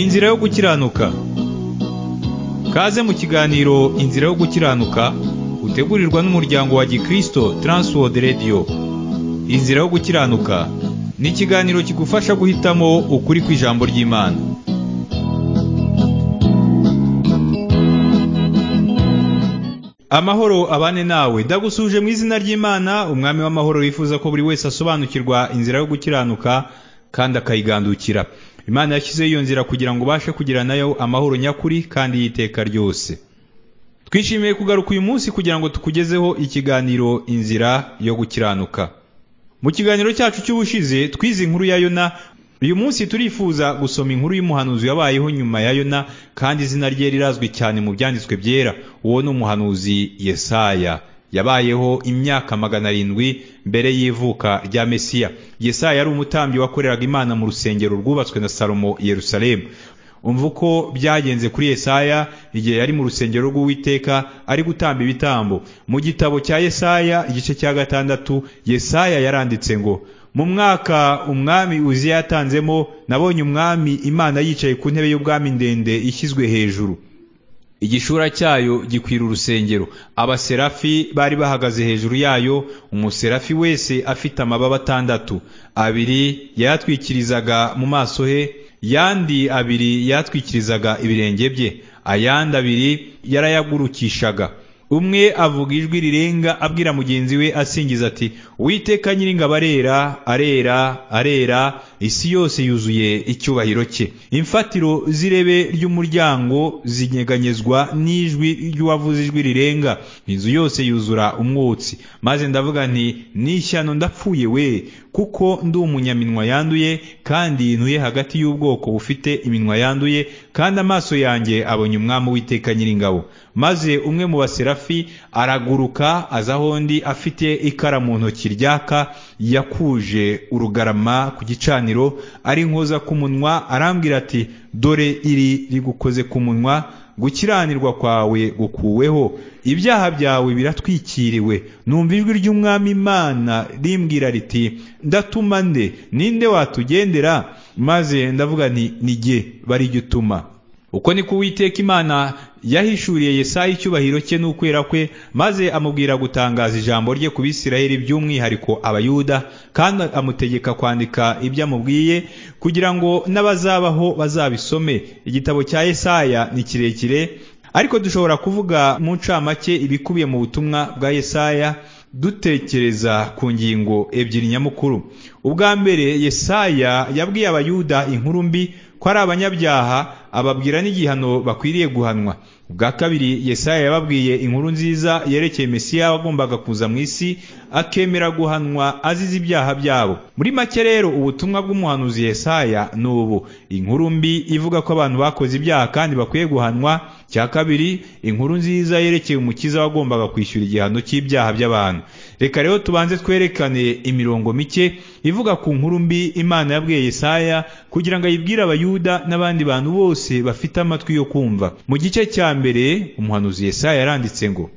Inzira yo gukiranuka Kaze mu kiganiro Inzira yo gukiranuka utegurirwa n'umuryango wa Gikristo Transworld Radio Inzira yo gukiranuka ni ikiganiro kigufasha guhitamo ukuri kw'ijambo ry'Imana Amahoro abane nawe ndagusuje mu izina ry'Imana umwami w'amahoro wifuza ko buri wese asobanukirwa inzira yo gukiranuka kandi akayigandukira imana yashyizeho iyo nzira kugira ngo ubashe kugira nayo amahoro nyakuri kandi y'iteka ryose twishimiye kugaruka uyu munsi kugira ngo tukugezeho ikiganiro inzira yo gukiranuka mu kiganiro cyacu cy'ubushize twize inkuru ya yona uyu munsi turifuza gusoma inkuru y'umuhanuzi yabayeho nyuma ya yona kandi izina rye rirazwi cyane mu byanditswe byera uwo ni umuhanuzi yesaya yabayeho imyaka magana arindwi mbere y'ivuka rya mesiya yesaya yari umutambyi wakoreraga imana mu rusengero rwubatswe na salomo yerusalemu umva uko byagenze kuri yesaya igihe yari mu rusengero rw'uwiteka ari gutamba ibitambo mu gitabo cya yesaya igice cya gatandatu yesaya yaranditse ngo mu mwaka umwami uziya yatanzemo nabonye umwami imana yicaye ku ntebe y'ubwami ndende ishyizwe hejuru igishura cyayo gikwira urusengero abaserafi bari bahagaze hejuru yayo umuserafi wese afite amababa atandatu abiri yayatwikirizaga mu maso he yandi abiri yatwikirizaga ibirenge bye ayandi abiri yarayagurukishaga umwe avuga ijwi rirenga abwira mugenzi we asingiza ati witeka nyiringabo arera arera arera isi yose yuzuye icyubahiro cye imfatiro z'irebe ry'umuryango zinyeganyezwa n'ijwi ry'uwavuze ijwi rirenga inzu yose yuzura umwotsi maze ndavuga nti n'ishyano ndapfuye we kuko ndi umunyaminwa yanduye kandi ntuye hagati y'ubwoko bufite iminwa yanduye kandi amaso yanjye abonye umwami witeka nyiringabo maze umwe mu baserafi araguruka aza aho undi afite ikara mu ntoki ryaka yakuje urugarama ku gicaniro ari nkoza ku munwa arambwira ati dore iri rigukoze ku munwa gukiranirwa kwawe gukuweho ibyaha byawe biratwikiriwe numva ijwi ry'umwami imana rimbwira riti ndatuma nde ninde watugendera maze ndavuga nti nige barigituma uko ni uwiteka imana yahishuriye Yesaya icyubahiro cye n'ukwera kwe maze amubwira gutangaza ijambo rye ku bisirayeri by'umwihariko abayuda kandi amutegeka kwandika ibyo amubwiye kugira ngo n'abazabaho bazabisome igitabo cya Yesaya ni kirekire ariko dushobora kuvuga mu ncamake ibikubiye mu butumwa bwa Yesaya dutekereza ku ngingo ebyiri nyamukuru ubwa mbere Yesaya yabwiye abayuda inkuru mbi ko ari abanyabyaha ababwira n'igihano bakwiriye guhanwa ubwa kabiri Yesaya yababwiye inkuru nziza yerekeye Mesiya wagombaga kuza mu isi akemera guhanwa azize ibyaha byabo muri make rero ubutumwa bw'umuhanuzi Yesaya ni ubu inkuru mbi ivuga ko abantu bakoze ibyaha kandi bakwiye guhanwa cya kabiri inkuru nziza yerekeye umukiza wagombaga kwishyura igihano cy'ibyaha by'abantu reka rero tubanze twerekane imirongo mike ivuga ku nkuru mbi imana yabwiye Yesaya kugira ngo ayibwire abayuda n'abandi bantu bose bose bafite amatwi yo kumva mu gice cya mbere umuhanuzi Yesaya yaranditse ngo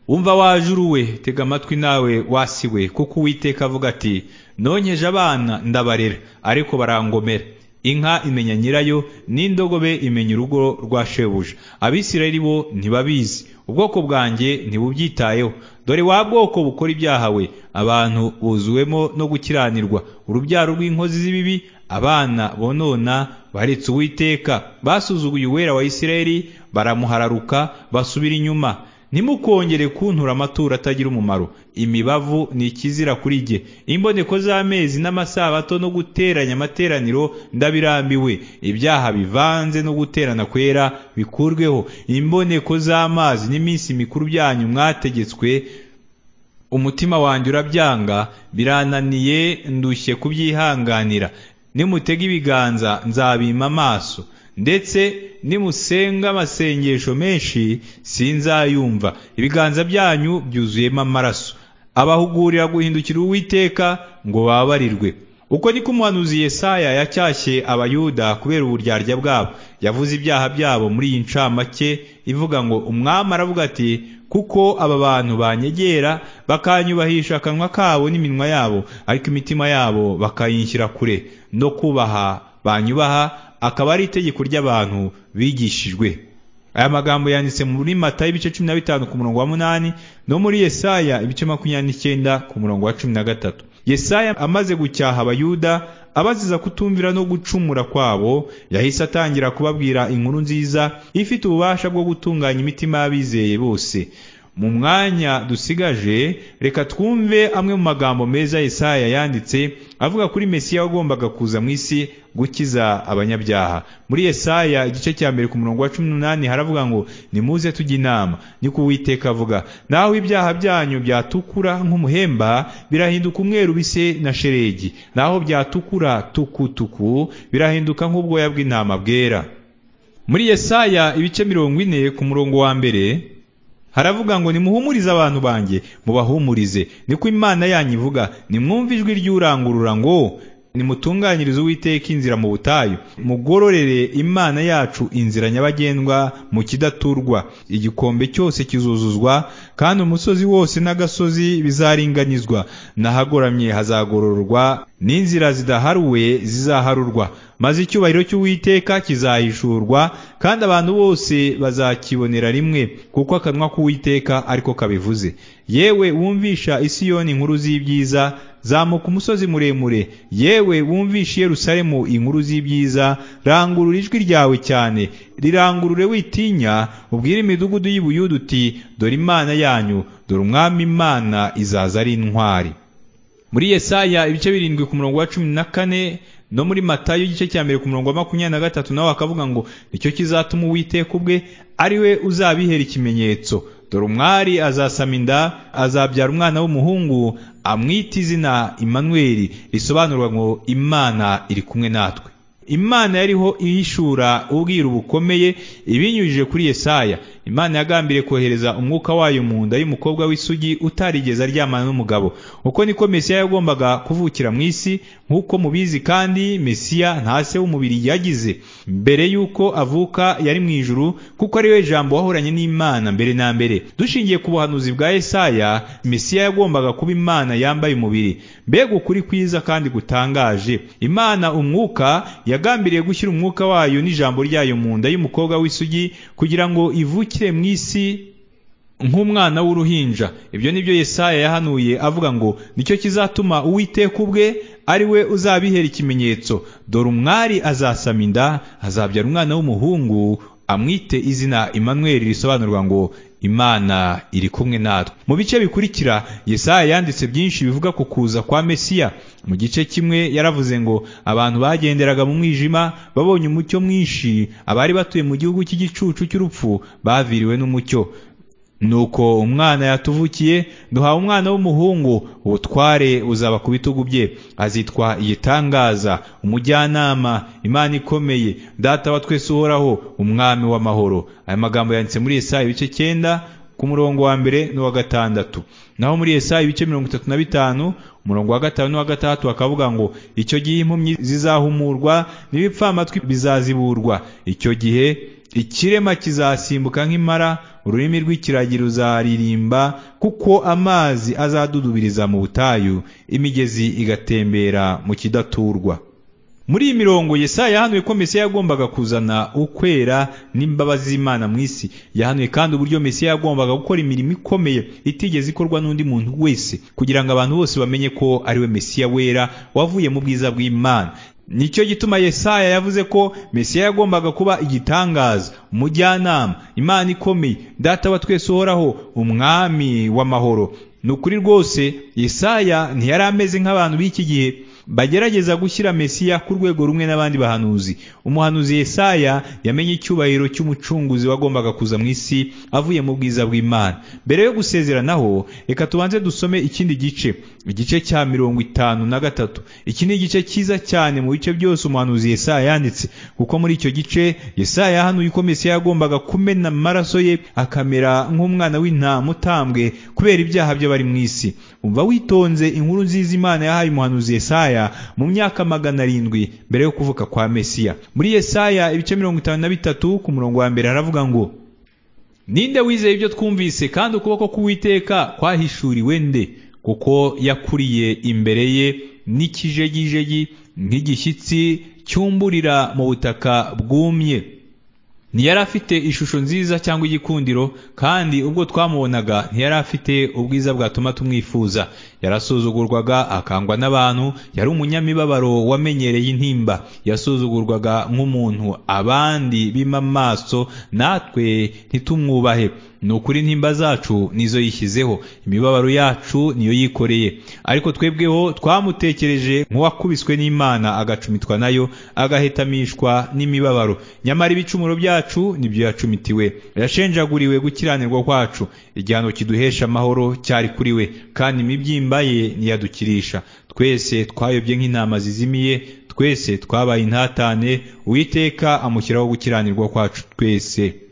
umva wajuru we tega amatwi nawe wasiwe kuko uwiteka avuga ati nonkeje abana ndabarera ariko barangomera inka imenya nyirayo n'indogobe imenya urugo rwa shebuja abisirayeli bo ntibabizi ubwoko bwanjye ntibubyitayeho dore wa bwoko bukora ibyaha we abantu buzuwemo no gukiranirwa urubyaro rw'inkozi z'ibibi abana bonona baretse uwiteka basuzuguye uwera wa isirayeli baramuhararuka basubira inyuma ntimukongere kuntura amaturo atagira umumaro imibavu ni ikizira kuri jye imboneko z'amezi n'amasabato no guteranya amateraniro ndabirambiwe ibyaha bivanze no guterana kwera bikurweho imboneko z'amazi n'iminsi mikuru byanyu mwategetswe umutima wanjye urabyanga birananiye ndushye kubyihanganira nimutega ibiganza nzabima amaso ndetse nimusenga amasengesho menshi sinzayumva ibiganza byanyu byuzuyemo amaraso abahugurira guhindukira uwiteka ngo babarirwe uko niko umuhanuzi Yesaya yacyashye abayuda kubera uburyarya bwabo yavuze ibyaha byabo muri iyi ncamake ivuga ngo umwami aravuga ati kuko aba bantu banyegera bakanyubahisha akanwa kabo n'iminwa yabo ariko imitima yabo bakayinshyira kure no kubaha banyubaha akaba ari itegeko ry'abantu bigishijwe aya magambo yanditse muri matayo ibice cumi na bitanu ku murongo wa munani no muri yesaya ibice makumyabiri n'icyenda ku murongo wa cumi na gatatu yesaya amaze gucyaha abayuda abaziza kutumvira no gucumura kwabo yahise atangira kubabwira inkuru nziza ifite ububasha bwo gutunganya imitima y'abizeye bose mu mwanya dusigaje reka twumve amwe mu magambo meza Yesaya yanditse avuga kuri Mesiya wagombaga kuza mu isi gukiza abanyabyaha muri Yesaya igice cya mbere ku murongo wa cumi n'umunani haravuga ngo nimuze tujya inama niko uwiteka avuga naho ibyaha byanyu byatukura nk'umuhemba birahinduka umweru bise na sheregi naho byatukura tukutuku birahinduka nk'ubwoya bw'intama bwera muri Yesaya ibice mirongo ine ku murongo wa mbere haravuga ngo nimuhumurize abantu banjye mubahumurize niko imana yanyu ivuga nimwumve ijwi ry'urangurura ngo nimutunganyirize uwiteka inzira mu butayu mugororere imana yacu inzira nyabagendwa mu kidaturwa igikombe cyose kizuzuzwa kandi umusozi wose n'agasozi bizaringanizwa n'ahagoramye hazagororwa n'inzira zidaharuwe zizaharurwa maze icyubahiro cy'uwiteka kizahishurwa kandi abantu bose bazakibonera rimwe kuko akanwa k'uwiteka ariko kabivuze yewe wumvisha isiyoni inkuru z'ibyiza zamuka umusozi muremure yewe wumvisha Yerusalemu inkuru z'ibyiza rangurura ijwi ryawe cyane rirangurure witinya ubwire imidugudu y'ibuyudu uti dore imana yanyu dore umwami imana izaza ari intwari muri yesaya ibice birindwi ku murongo wa cumi na kane no muri matayo igice cya mbere ku murongo wa makumyabiri na gatatu nawe akavuga ngo nicyo kizatuma uwiteka ubwe ari we uzabihera ikimenyetso dore umwari azasama inda azabyara umwana w'umuhungu amwita izina Imanweri risobanurwa ngo imana iri kumwe natwe imana yariho ihishura ubwiru bukomeye ibinyujije kuri yesaya imana yagambiriye kohereza umwuka wayo mu nda y'umukobwa w'isugi utarigeze aryamana n'umugabo uko niko mesiya yagombaga kuvukira mu isi nk'uko mubizi kandi mesiya nta se w'umubiri yagize mbere y'uko avuka yari mu ijuru kuko ari we jambo wahoranye n'imana mbere na mbere dushingiye ku buhanuzi bwa yesaya mesiya yagombaga kuba imana yambaye umubiri mbega ukuri kwiza kandi gutangaje imana umwuka yagambiriye gushyira umwuka wayo n'ijambo ryayo mu nda y'umukobwa w'isugi kugira ngo ivuke mu isi nk'umwana w'uruhinja ibyo ni byo Yesaya yahanuye avuga ngo nicyo kizatuma uwiteka ubwe ari we uzabihera ikimenyetso dore umwari azasama inda azabyara umwana w'umuhungu amwite izina Imanweri risobanurwa ngo imana iri kumwe natwe mu bice bikurikira Yesaya yanditse byinshi bivuga ku kuza kwa mesiya mu gice kimwe yaravuze ngo abantu bagenderaga mu mwijima babonye umucyo mwinshi abari batuye mu gihugu cy'igicucu cy'urupfu baviriwe n'umucyo nuko umwana yatuvukiye duhawe umwana w'umuhungu ubutware uzaba ku bitugu bye azitwa igitangaza umujyanama imana ikomeye data wa twese uhoraho umwami w'amahoro aya magambo yanditse muri Yesaya ibice cyenda ku murongo wa mbere n'uwa gatandatu naho muri Yesaya ibice mirongo itatu na bitanu umurongo wa gatanu n'uwa gatandatu bakavuga ngo icyo gihe impumyi zizahumurwa n'ibipfamatwi bizaziburwa icyo gihe ikirema kizasimbuka nk'impara ururimi rw'ikiragi ruzaririmba kuko amazi azadudubiriza mu butayu imigezi igatembera mu kidaturwa muri iyi mirongo Yesaya yahanuye ko Mesiya yagombaga kuzana ukwera n'imbabazi z'Imana mu isi yahanuye kandi uburyo Mesiya yagombaga gukora imirimo ikomeye itigeze ikorwa n'undi muntu wese kugira ngo abantu bose bamenye ko ariwe Mesiya wera wavuye mu bwiza bw'Imana nicyo gituma Yesaya yavuze ko Mesiya yagombaga kuba igitangaza umujyanama imana ikomeye data wa twese uhoraho umwami w'amahoro ni ukuri rwose Yesaya ntiyari ameze nk'abantu b'iki gihe bagerageza gushyira Mesiya ku rwego rumwe n'abandi bahanuzi umuhanuzi Yesaya yamenye icyubahiro cy'umucunguzi wagombaga kuza mu isi avuye mu bwiza bw'Imana mbere yo gusezeranaho reka tubanze dusome ikindi gice igice cya mirongo itanu na gatatu iki ni igice cyiza cyane mu bice byose umuhanuzi Yesaya yanditse kuko muri icyo gice Yesaya yahanuye ko Mesiya yagombaga kumena amaraso ye akamera nk'umwana w'intama utambwe kubera ibyaha by'abari mu isi umva witonze inkuru nziza Imana yahaye umuhanuzi Yesaya mu myaka magana arindwi mbere yo kuvuka kwa Mesiya muri Yesaya ibice mirongo itanu na bitatu ku murongo wa mbere haravuga ngo ninde wizeye ibyo twumvise kandi ukuboko k'uwiteka kwahishuriwe nde kuko yakuriye imbere ye n'ikijegijegi nk'igishyitsi cyumburira mu butaka bwumye ntiyari afite ishusho nziza cyangwa igikundiro kandi ubwo twamubonaga ntiyari afite ubwiza bwatuma tumwifuza yarasuzugurwaga akangwa n'abantu yari umunyamibabaro wamenyereye intimba yasuzugurwaga nk'umuntu abandi bima amaso natwe ntitumwubahe ni ukuri intimba zacu nizo yishyizeho imibabaro yacu niyo yikoreye ariko twebweho twamutekereje nk'uwakubiswe n'imana agacumitwa nayo agahetamishwa n'imibabaro nyamara ibicumuro byacu nibyo yacumitiwe yashenjaguriwe gukiranirwa kwacu igihano kiduhesha amahoro cyari kuri we kandi imibyimba ye ntiyadukirisha twese twayobye nk'intama zizimiye twese twabaye intatane uwiteka amushyiraho gukiranirwa kwacu twese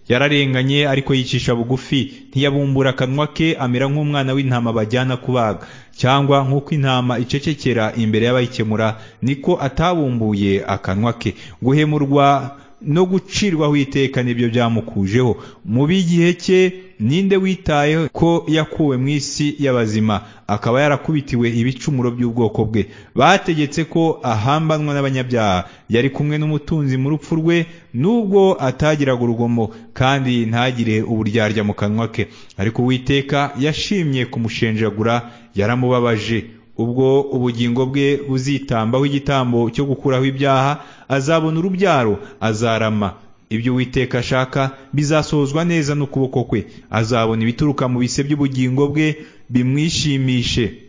yararenganye ariko yicisha bugufi ntiyabumbura akanwa ke amera nk'umwana w'intama bajyana kubaga cyangwa nk'uko intama icecekera imbere y'abayikemura niko atabumbuye akanwa ke guhemurwa no gucirwaho iteka nibyo byamukujeho mu b'igihe cye ninde witaye ko yakuwe mu isi y'abazima akaba yarakubitiwe ibicumuro by'ubwoko bwe bategetse ko ahambanwa n'abanyabyaha yari kumwe n'umutunzi mu rupfu rwe nubwo atagiraga urugomo kandi ntagire uburyarya mu kanwa ke ariko uwiteka yashimye kumushenjagura yaramubabaje ubwo ubugingo bwe buzitambaho igitambo cyo gukuraho ibyaha azabona urubyaro azarama ibyo uwiteka ashaka bizasohozwa neza n'ukuboko kwe azabona ibituruka mu bise by'ubugingo bwe bimwishimishe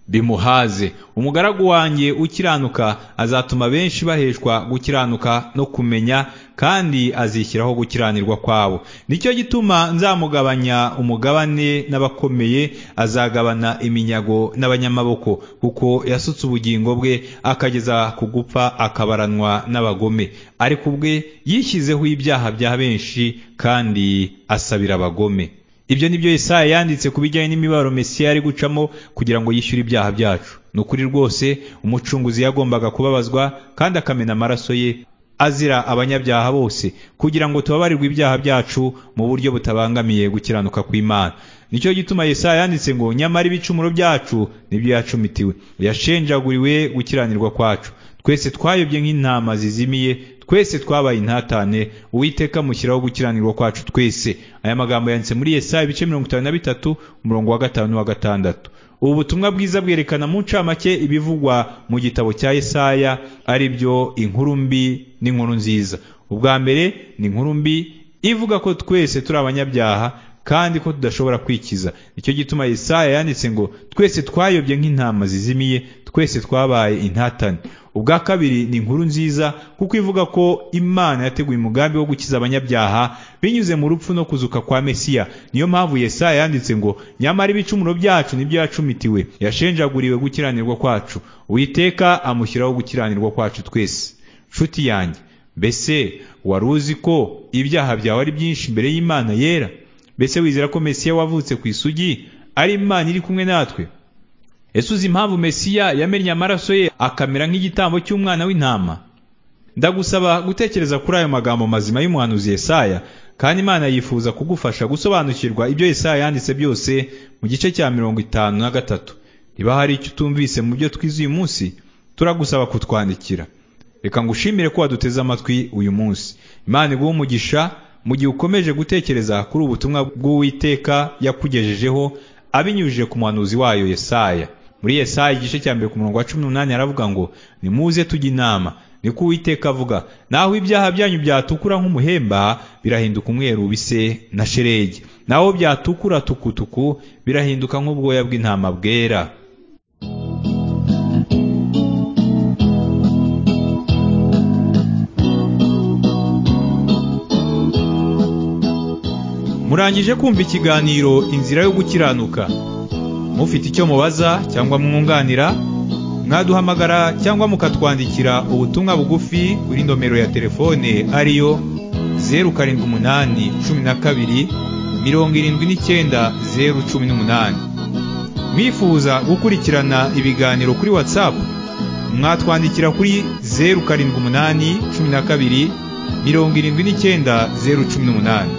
bimuhaze umugaragu wanjye ukiranuka azatuma benshi baheshwa gukiranuka no kumenya kandi azishyiraho gukiranirwa kwabo nicyo gituma nzamugabanya umugabane n'abakomeye azagabana iminyago n'abanyamaboko kuko yasutse ubugingo bwe akageza ku gupfa akabaranwa n'abagome ariko ubwe yishyizeho ibyaha bya benshi kandi asabira abagome ibyo ni byo Yesaya yanditse ku bijyanye n'imibabaro Mesiya ari gucamo kugira ngo yishyure ibyaha byacu ni ukuri rwose umucunguzi yagombaga kubabazwa kandi akamena amaraso ye azira abanyabyaha bose kugira ngo tubabarirwe ibyaha byacu mu buryo butabangamiye gukiranuka kw'Imana nicyo gituma Yesaya yanditse ngo nyamara ibicumuro byacu nibyo yacumitiwe yashenjaguriwe gukiranirwa kwacu twese twayobye nk'intama zizimiye twese twabaye intatane uwiteka mushyiraho gukiranirwa kwacu twese aya magambo yanditse muri Yesaya ibice mirongo itanu na bitatu umurongo wa gatanu n'uwa gatandatu ubu butumwa bwiza bwerekana mu ncamake ibivugwa mu gitabo cya Yesaya ari byo inkuru mbi n'inkuru nziza ubwa mbere ni inkuru mbi ivuga ko twese turi abanyabyaha kandi ko tudashobora kwikiza nicyo gituma Yesaya yanditse ngo twese twayobye nk'intama zizimiye twese twabaye intatane ubwa kabiri ni inkuru nziza kuko ivuga ko imana yateguye umugambi wo gukiza abanyabyaha binyuze mu rupfu no kuzuka kwa mesiya niyo mpamvu Yesaya yanditse ngo nyamara ibicumuro byacu nibyo yacumitiwe yashenjaguriwe gukiranirwa kwacu uwiteka amushyiraho gukiranirwa kwacu twese nshuti yanjye mbese wari uzi ko ibyaha byawe ari byinshi imbere y'imana yera mbese wizera ko mesiya wavutse ku isugi ari imana iri kumwe natwe ese uzi impamvu mesiya yamennye amaraso ye akamera nk'igitambo cy'umwana w'intama ndagusaba gutekereza kuri ayo magambo mazima y'umuhanuzi Yesaya kandi imana yifuza kugufasha gusobanukirwa ibyo Yesaya yanditse byose mu gice cya mirongo itanu na gatatu niba hari icyo utumvise mu byo twize uyu munsi turagusaba kutwandikira reka ngushimire ko waduteze amatwi uyu munsi imana iguhe umugisha mu gihe ukomeje gutekereza kuri ubutumwa bw'uwiteka yakugejejeho abinyujije ku muhanuzi wayo Yesaya muri Yesaya igice cya mbere ku murongo wa cumi n'umunani aravuga ngo nimuze tujye inama niko uwiteka avuga naho ibyaha byanyu byatukura nk'umuhemba birahinduka umweru bise na sheregi naho byatukura tukutuku birahinduka nk'ubwoya bw'intama bwera murangije kumva ikiganiro inzira yo gukiranuka mufite icyo mubaza cyangwa mwunganira mwaduhamagara cyangwa mukatwandikira ubutumwa bugufi kuri nomero ya telefone ariyo zeru karindwi umunani cumi na kabiri mirongo irindwi n'icyenda zeru cumi n'umunani mwifuza gukurikirana ibiganiro kuri watsapu mwatwandikira kuri zeru karindwi umunani cumi na kabiri mirongo irindwi n'icyenda zeru cumi n'umunani